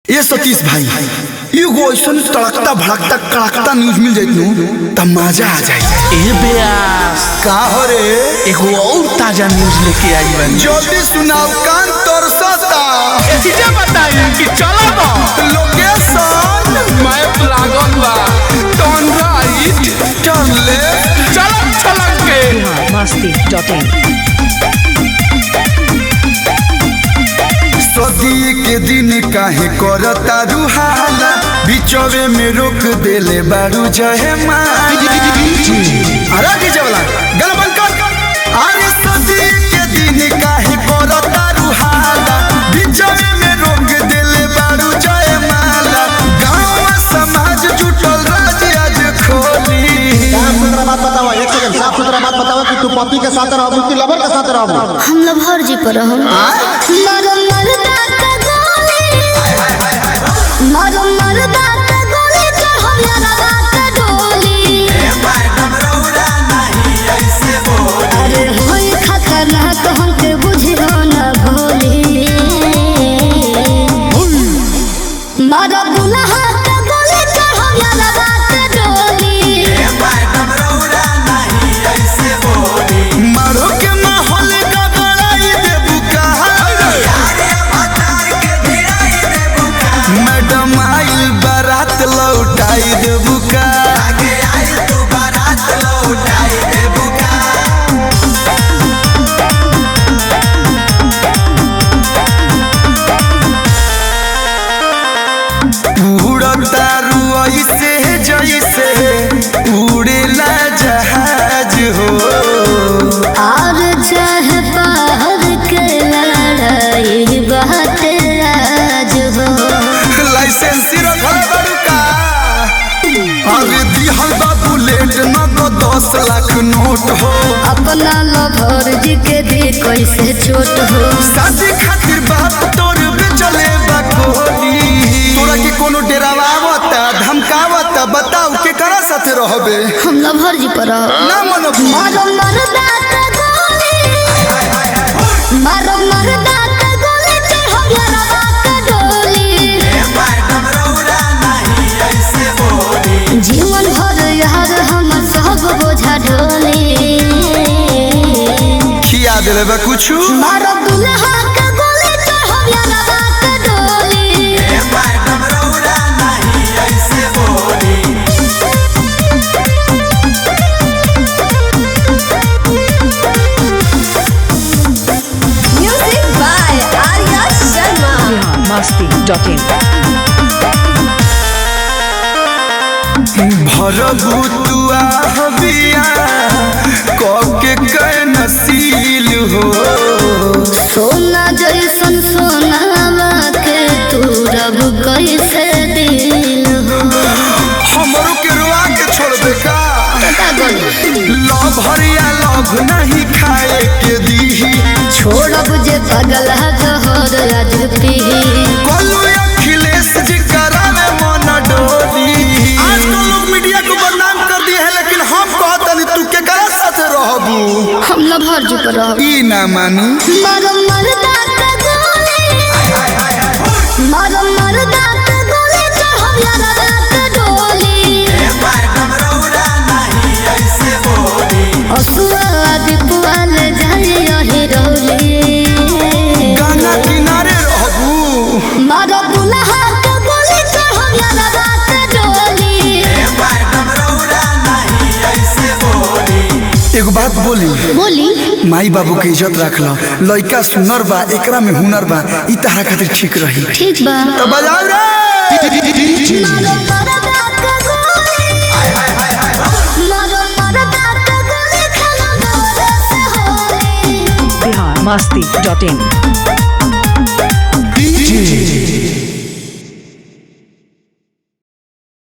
ये सतीश भाई एगो ऐसन तड़कता भड़कता कड़कता न्यूज मिल जाइत नु त मजा आ जाए ए बेयास का हो रे एगो और ताजा न्यूज लेके आई बानी जल्दी सुनाओ कान तरसता चीजें बताई कि चलो ना लोकेशन मैप लागल बा टर्न राइट टर्न लेफ्ट चलो चलन के masti.in सदी के दिन काहे करता रुहाला बिचवे में रोक देले बारू जहे माला अरे डीजे वाला गल बंद कर अरे सदी के दिन काहे करता रुहाला बिचवे में रोक देले बारू जहे माला गांव समाज जुटल राज आज खोली साफ सुथरा बात बताओ एक सेकंड साफ सुथरा बात बताओ कि तू पति के साथ रहबू कि लवर के साथ रहबू हम लभर जी पर हम मरो मरदा का गोली मरो मरदा का गोली चढ़ो यारा रात डोली अरे होई खतरनाक हमके बुझियो न भोली मरो दुल्हा का गोली चढ़ो यारा रात डोली मारो के माहौल का बड़ाई देबू कहा मैडम आई बारात लौटाई देबू का उड़तारू ऐसे जैसे उड़ेला जहाज हो और चाहे बाहर के लड़ाई बात राज हो लाइसेंस रखल बड़ू का अरे दिहल बा बुलेट न तो दस लाख नोट हो अपना लभर जी के भी कैसे छोट हो शादी खातिर बाप तोर बेचले बा कोली तोरा के कोनो डेरावा आवता धमकावता बताऊ के करा साथे रहबे हम लभर जी पर रहो। ना मनो मारो मरदा का गोली मारो मरदा का गोली चढ़ो यारा बात डोली जीवन भर यार हम सब बोझा ढोली खिया देले बा कुछु मारो दुल्हा का गोली चढ़ो यारा बात डोली Music by Arya Sharma. masti.in भरबू तुआ हबिया कके कै नसील हो सोना जैसन सोनावा के तू रब कैसे दिल हो हमरो के रुआ के छोड़ दे का पता गल लव हरिया लव नहीं खाए के दीही छोड़ब जे पगल जहर आज पी कोलू अखिलेश जी करावे मन डोली आजकल लोग मीडिया को बदनाम कर दिए हैं लेकिन हम कहतनी तू के करा साथे रहबू हम लभर जी पर रहो। ई ना मानी मारो मरदा का गोली मारो मरदा का गोली चढ़ो यारा रात डोली असुआ दीपुआल जाए हिरौली गाना किनारे रहबू मारो दुल्हा का गोली चढ़ो यारा रात डोली एगो बात बोली बोली माई बाबू के इज्जत रख लो लइका सुनर बा एकरा में हुनर बा ई तहरा खातिर ठीक रही ठीक बा तो बजाओ रे मारो मरदा का गोली मारो मरदा का गोली खाना दौरे से होली masti.in